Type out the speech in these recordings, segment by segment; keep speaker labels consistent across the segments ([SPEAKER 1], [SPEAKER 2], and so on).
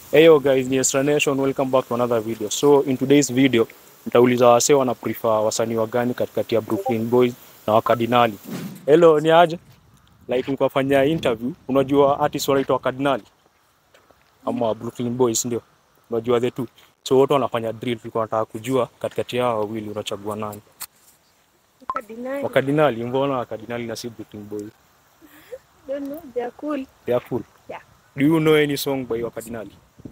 [SPEAKER 1] Hey yo guys, ni Extra Nation, welcome back to another video. So in today's video, nitauliza wasee wana prefer wasanii wa gani katikati ya Brooklyn Boys na Wakardinali. Hello, ni aje? Like nilikuwa fanya interview, unajua artist wanaitwa Wakardinali ama Brooklyn Boys ndio. Unajua the two. So wote wanafanya drill, tulikuwa nataka kujua katikati yao wawili unachagua nani?
[SPEAKER 2] Cardinal.
[SPEAKER 1] Wakardinali, mbona Wakardinali na si Brooklyn Boys?
[SPEAKER 2] Don't know. They are cool.
[SPEAKER 1] They are cool.
[SPEAKER 2] Yeah.
[SPEAKER 1] Do you know any song by Wakardinali?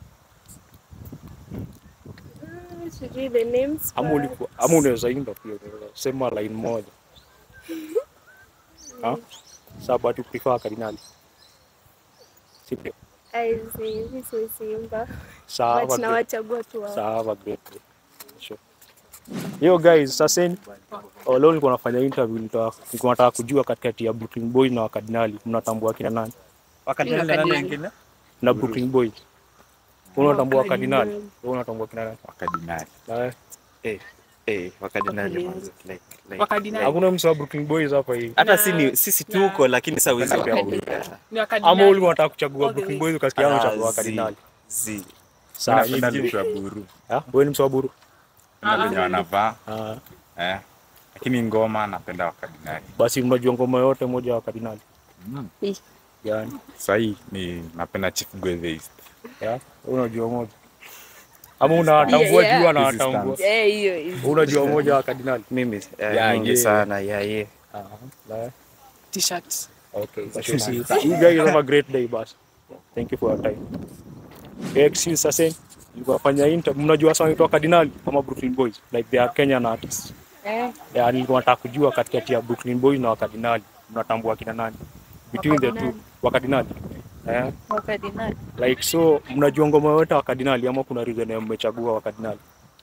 [SPEAKER 2] Mm, sijui the names.
[SPEAKER 1] Ama
[SPEAKER 2] but-
[SPEAKER 1] ulikuwa ama unaweza imba pia, unaweza sema line moja. Ha? Sababu tu prefer Cardinali. Sivyo?
[SPEAKER 2] I see. This is Simba.
[SPEAKER 1] Sawa.
[SPEAKER 2] But
[SPEAKER 1] great.
[SPEAKER 2] nawachagua tu wao.
[SPEAKER 1] Sawa great. great. Sure. Yo guys, sasa ni oh, leo nilikuwa nafanya interview nilikuwa nilikuwa nataka kujua katikati ya Brooklyn Boys na Wakardinali mnatambua kina nani?
[SPEAKER 3] Wakadinali na nani wengine?
[SPEAKER 1] Na Brooklyn Boys. Wewe unatambua
[SPEAKER 2] Wakardinali.
[SPEAKER 1] Wakardinali? Wewe unatambua kina nani?
[SPEAKER 3] Wakadinali.
[SPEAKER 1] Na wewe?
[SPEAKER 3] Eh, eh, wakadinali mwanzo. Like, like.
[SPEAKER 4] Wakardinali.
[SPEAKER 1] Hakuna mtu wa Brooklyn Boys hapa hivi.
[SPEAKER 3] Hata si ni sisi tuko lakini sasa uwezi
[SPEAKER 1] Wakadinali.
[SPEAKER 3] wakauliza.
[SPEAKER 4] Ni wakardinali.
[SPEAKER 1] Ama ulikuwa unataka kuchagua
[SPEAKER 4] All the
[SPEAKER 1] Brooklyn
[SPEAKER 4] way.
[SPEAKER 1] Boys ukasikia
[SPEAKER 3] Ah,
[SPEAKER 1] unachagua
[SPEAKER 3] zi,
[SPEAKER 1] Wakardinali.
[SPEAKER 3] zi.
[SPEAKER 1] Sawa,
[SPEAKER 5] Napenda
[SPEAKER 1] nyinyi-
[SPEAKER 5] vitu ya buru
[SPEAKER 1] Ah, wewe ni mtu wa Buru?
[SPEAKER 5] na venye wanavaa
[SPEAKER 1] Ah,
[SPEAKER 5] eh. Lakini ngoma napenda wakadinali.
[SPEAKER 1] basi mnajua ngoma yote moja ya Wakardinali.
[SPEAKER 5] Mm.
[SPEAKER 1] Gani?
[SPEAKER 5] Sahii ni napenda Chief Gwethe
[SPEAKER 1] Ya, unajua moja. Ama unatambua
[SPEAKER 2] Yeah,
[SPEAKER 1] jua na
[SPEAKER 5] Hizi
[SPEAKER 1] watambua.
[SPEAKER 2] Eh, hiyo hiyo.
[SPEAKER 1] Unajua moja wa Cardinal.
[SPEAKER 3] Mimi eh,
[SPEAKER 5] Yeah,
[SPEAKER 3] mingi
[SPEAKER 1] yeah.
[SPEAKER 3] sana yeah, yeah.
[SPEAKER 1] Ah, la-
[SPEAKER 4] T-shirt.
[SPEAKER 1] okay. So, see, you guys have a great day bas. Thank you for your time. Eh, Excuse sasa. Nilikuwa fanya interview. Mnajua sana inaitwa Cardinal kama Brooklyn Boys. Like they are Kenyan artists.
[SPEAKER 2] Eh,
[SPEAKER 1] Yeah, nilikuwa nataka kujua katikati ya Brooklyn Boys na Wakardinali. Mnatambua kina nani? Between the two.
[SPEAKER 2] Wakardinali.
[SPEAKER 1] Wakardinali. Eh,
[SPEAKER 2] Wakardinali.
[SPEAKER 1] like so mnajua ngoma yote wa Wakardinali ama kuna reason ya mmechagua Wakardinali?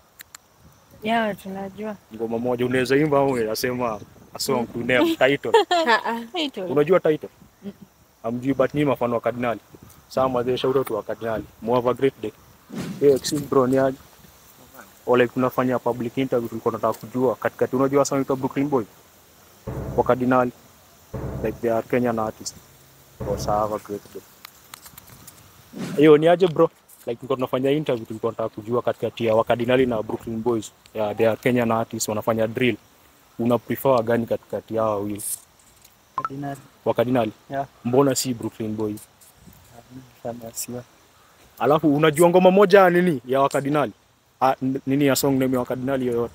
[SPEAKER 2] Yeah, tunajua.
[SPEAKER 1] ngoma moja unaweza imba au unasema a song to name title
[SPEAKER 2] Title.
[SPEAKER 1] unajua title amjui but ni mafano wa kardinali saa mazee shout out wa kardinali Mo have a great day hey, excuse bro ni aje ole tunafanya public interview tulikuwa tunataka kujua katikati unajua sana inaitwa Brooklyn Boy wa kardinali like they are Kenyan artists oh saa have a great day hiyo ni aje bro like tulikuwa tunafanya interview tulikuwa tunataka kujua katikati ya wakardinali na Brooklyn Boys yeah, they are Kenyan artists wanafanya drill una prefer gani katikati yao wawili
[SPEAKER 3] Wakadinali.
[SPEAKER 1] wakardinali
[SPEAKER 3] Yeah.
[SPEAKER 1] mbona si Brooklyn Boys
[SPEAKER 3] Sana sio.
[SPEAKER 1] alafu unajua ngoma moja ya nini ya wakardinali ah, n- nini ya song name ya wakardinali yoyote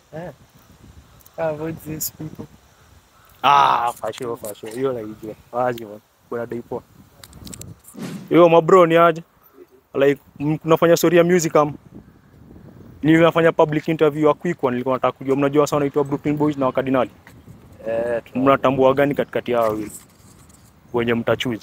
[SPEAKER 3] Avoid these people.
[SPEAKER 1] ah for sure for sure hiyo naijua wazi man kuna day poa hiyo mabro ni aje like m- tunafanya story ya music am nilifanya public interview ya quick one nilikuwa nataka kujua mnajua sana inaitwa Brooklyn Boys na wakardinali
[SPEAKER 3] Eh, tuna-
[SPEAKER 1] mnatambua gani katikati yao wawili wenye mtachuzi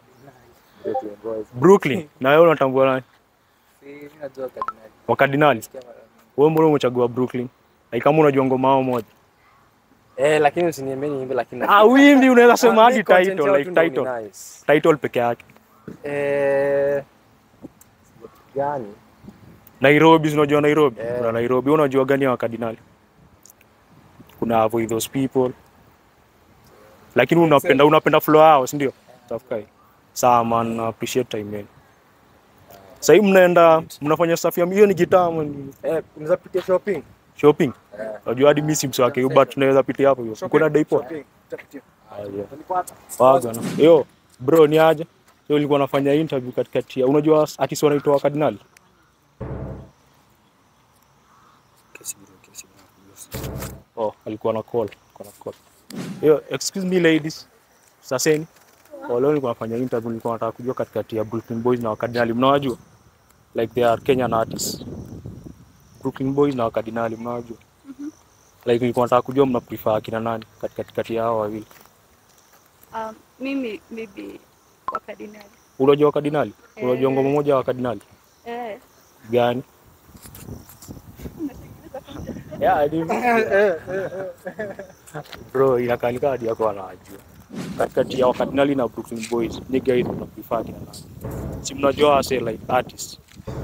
[SPEAKER 1] Brooklyn na wewe unatambua nani wakardinali wewe mbona umechagua Brooklyn like kama unajua ngoma yao moja
[SPEAKER 6] Eh, lakini usiniambie niimbe lakini
[SPEAKER 1] ah wimbi unaweza sema
[SPEAKER 6] Ah,
[SPEAKER 1] hadi
[SPEAKER 6] mi content
[SPEAKER 1] title
[SPEAKER 6] yao
[SPEAKER 1] like
[SPEAKER 6] tu ndo ni
[SPEAKER 1] title
[SPEAKER 6] nice.
[SPEAKER 1] title peke yake
[SPEAKER 6] Eh, gani?
[SPEAKER 1] Nairobi unajua Nairobi
[SPEAKER 6] Eh.
[SPEAKER 1] kuna Nairobi Wewe unajua gani ya wakardinali kuna avoid those people lakini unapenda unapenda flow yao si ndio tafukai sawa man na appreciate time yenu sasa hivi mnaenda mnafanya stuff ya hiyo ni gitaa man
[SPEAKER 6] Eh, unaweza pitia shopping?
[SPEAKER 1] shopping unajua hadi mimi si msi wake but tunaweza pitia hapo hiyo kuna day poa
[SPEAKER 6] Shopping, utapitia.
[SPEAKER 1] Ah, yeah.
[SPEAKER 6] Utanipata?
[SPEAKER 1] Waga na. Yo, bro ni aje? Yo nilikuwa nafanya interview katikati ya unajua artist wanaitwa Wakardinali? Oh, alikuwa na call, alikuwa na call. Yo, excuse me ladies. Saseni. Oh, leo nilikuwa nafanya interview nilikuwa nataka kujua katikati ya Brooklyn Boys na Wakardinali. Mnawajua? Like they are Kenyan artists. Brooklyn Boys na Wakardinali mnawajua? Like nilikuwa nataka kujua mna prefer akina nani katikati kati ya hao wawili.
[SPEAKER 2] Um, mimi maybe wakardinali.
[SPEAKER 1] Unajua Wakardinali? Unajua
[SPEAKER 2] Eh.
[SPEAKER 1] ngoma moja ya Wakardinali?
[SPEAKER 2] Eh.
[SPEAKER 1] gani? Yeah, ni- Bro, inakalika hadi yako anajua. Katikati ya Wakardinali na Brooklyn Boys, ni guys una prefer kina nani? Si mnajua wase like artists.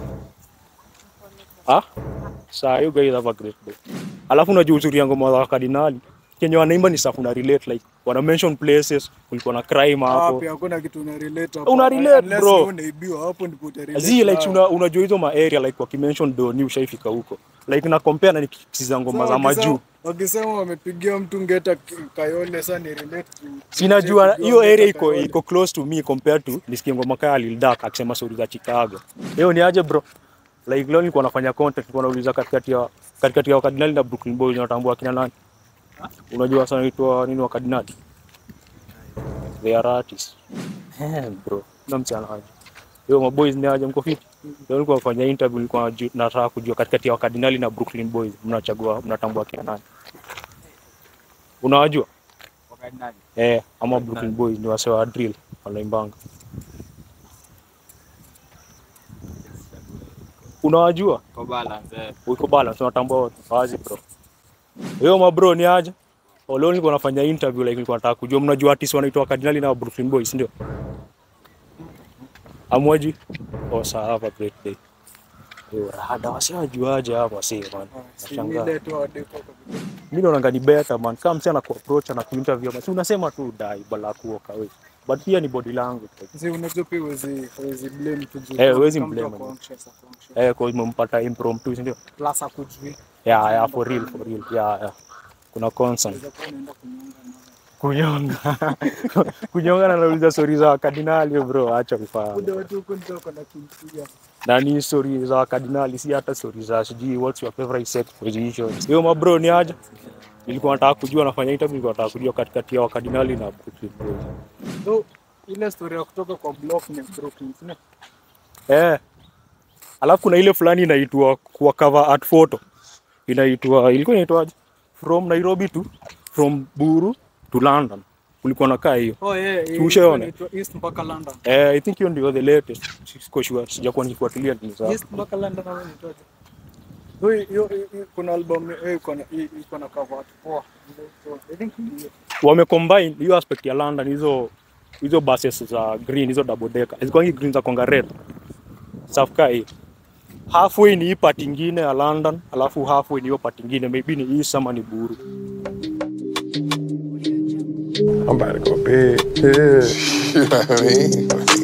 [SPEAKER 1] Ah? Saa you guys have a great day. Alafu unajua uzuri ya ngoma za Wakardinali, kenye wanaimba ni stuff una relate like wana mention places kulikuwa na crime hapo
[SPEAKER 4] Wapi hakuna kitu una relate hapo.
[SPEAKER 1] Una relate,
[SPEAKER 4] Unless
[SPEAKER 1] bro.
[SPEAKER 4] wewe unaibiwa hapo ndipo uta relate.
[SPEAKER 1] zi like
[SPEAKER 4] nayo.
[SPEAKER 1] una, unajua hizo ma area like wakimention doni ushaifika huko like na compare na nikisiza ngoma
[SPEAKER 4] Sasa
[SPEAKER 1] za
[SPEAKER 4] wakisema-
[SPEAKER 1] majuu
[SPEAKER 4] Wakisema wamepigia mtu ngeta K- Kayole sasa ni relate to.
[SPEAKER 1] sinajua
[SPEAKER 4] to-
[SPEAKER 1] hiyo
[SPEAKER 4] Ngeta
[SPEAKER 1] area iko
[SPEAKER 4] Kayole.
[SPEAKER 1] iko close to me compared to nisikie ngoma kaya Lil Durk akisema story za Chicago hiyo ni aje bro like leo nilikuwa nafanya content nilikuwa nauliza katikati ya katikati ya Wakardinali na Brooklyn Boys unatambua kina nani unajua sana inaitwa nini Wakardinali they are artists eh bro na mchana aje hiyo maboys ni aje mko fit leo nilikuwa nafanya interview nilikuwa naju- nataka kujua katikati ya Wakardinali na Brooklyn Boys mnachagua mnatambua kina nani unawajua Eh, ama Brooklyn Boys ni wase wa drill wanaimbanga. Unawajua? Uko balance unatambua wote. Wazi bro. Hiyo mabro ni aje? Oh, Leo nilikuwa nafanya interview like nilikuwa nataka kujua mnajua artist wanaitwa Cardinal na Brooklyn Boys ndio? Amwaji? Oh, sawa hapa great day. Hiyo rada wasiwajuaje hapa si man.
[SPEAKER 4] Si
[SPEAKER 1] Nashangaa.
[SPEAKER 4] ile tu wadepo kabisa.
[SPEAKER 1] Mimi naona ni better man. Kama msana ku approach na kuinterview basi unasema tu dai bala kuoka wewe. But pia ni body language.
[SPEAKER 4] Sasa unajua pia huwezi huwezi blame tu juu.
[SPEAKER 1] Eh, huwezi
[SPEAKER 4] kama mtu
[SPEAKER 1] blame,
[SPEAKER 4] ako anxious, ako anxious.
[SPEAKER 1] Eh, kwa umempata impromptu si ndio?
[SPEAKER 4] Plus akujui.
[SPEAKER 1] Yeah, yeah, for real, for real. Yeah, yeah. Kuna concern.
[SPEAKER 4] Unaweza kuwa unaenda kunyonga na
[SPEAKER 1] Kunyonga. Kunyonga na nauliza story za kardinali bro, acha kufanya.
[SPEAKER 4] Kunde watu huko ndio wako na kimpiga.
[SPEAKER 1] Na ni story za kardinali si hata story za sijui what's your favorite sex position. Hiyo mabro ni aje? Nilikuwa nataka kujua nafanya interview, nilikuwa nataka kujua katikati ya wakardinali na Brooklyn Boys.
[SPEAKER 4] So ile story ya kutoka kwa block ni Brooklyn. sina?
[SPEAKER 1] Eh. Alafu kuna ile fulani inaitwa kwa cover art photo. Inaitwa ilikuwa inaitwaje? From Nairobi to from Buru to London. Kulikuwa na kaa hiyo.
[SPEAKER 4] Oh yeah, yeah,
[SPEAKER 1] Ushaona?
[SPEAKER 4] inaitwa East mpaka London.
[SPEAKER 1] Eh, I think hiyo ndio the latest. Siko sure, sijakuwa nikifuatilia ni za.
[SPEAKER 4] East mpaka London au inaitwaje? So hiyo hiyo- hiyo- kuna album eh, iko na hii- iko na cover art poa. So, I think ni hiyo.
[SPEAKER 1] Wamecombine hiyo aspect ya London hizo hizo buses za green hizo double decker. Zilikuwa hizi green za konga red. Safka hii. Halfway ni hii part ingine ya London, alafu halfway ni hiyo part ingine, maybe ni East ama ni Buru.
[SPEAKER 7] I'm about to go big. Yeah.
[SPEAKER 8] You know what I mean?